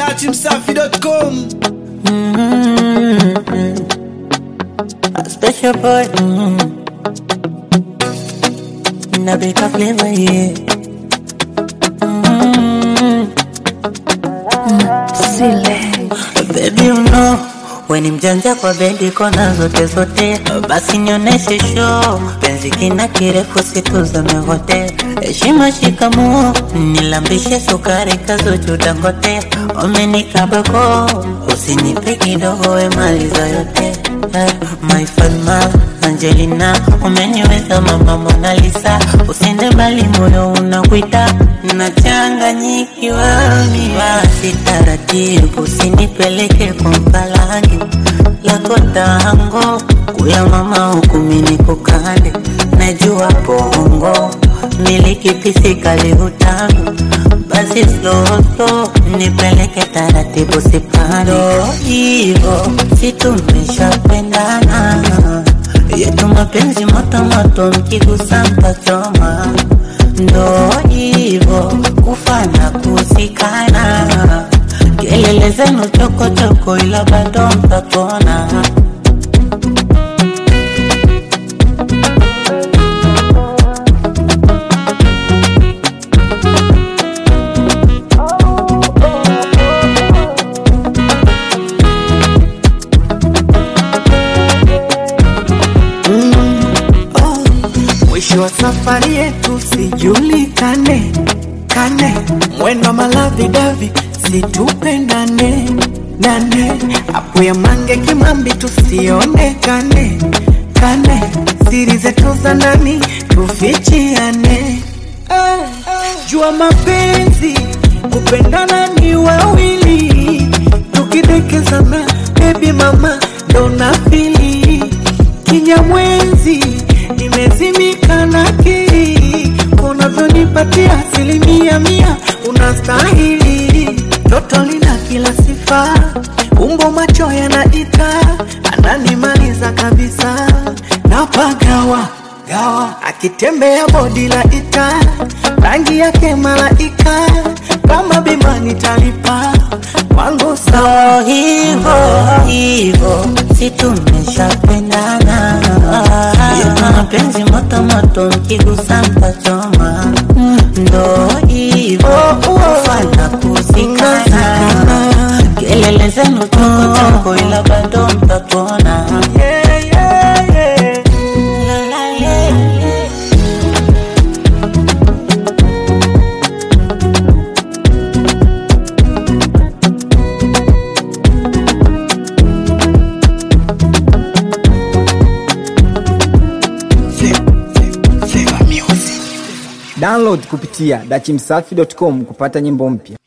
datimsafi.com A special boy. Mm. Na beka flavor, yeah. Mm. Baby, you know we ni mjanja kwa bendi kona zote zote, basi nioneshe show. Penzi kina kirefu siku zimepotea, heshima shikamoo, nilambishe sukari kazuchu Dangote, umenikabako usinipe kidogo, we maliza yote. Eh, My Fatma Angelina, umeniweza mama Mona Lisa, usende mbali, moyo unakuita, nachanganyikiwa mimi. Basi taratibu, usinipeleke kwa mpalange lako tango, kula mama huku mimi kukande, najua bongo miliki pisi kali utamu, basi slow slow, nipeleke taratibu, sipando hivyo, si tumeshapendana yetu mapenzi moto moto, mkigusa mtachoma, ndo hivyo kufana kusikana, kelele zenu chokochoko, ila bado mtatona. Mwisho wa safari yetu sijulikane kane, mwendo malavi davi situpendane nane, apu ya mange kimambi tusionekane kane, siri zetu za ndani tufichiane. Eh, Jua mapenzi kupendana ni wawili, tukidekezana baby mama ndo nafili kinyamwenzi nimezimika na kiri unavyonipatia asilimia mia unastahili toto lina kila sifa umbo macho yanaita ananimaliza kabisa napagawa gawa akitembea bodi la ita rangi yake malaika kama bima nitalipa wangu sawa Ndo hivyo hivyo, si tumeshapendana, yetu mapenzi moto moto, mkigusa mtachoma, ndo hivyo kufana kusikana, kelele zenu chokochoko, ila bado mtatona. yeah, yeah, yeah. La, la, yeah, yeah. Download kupitia dachimsafi.com kupata nyimbo mpya.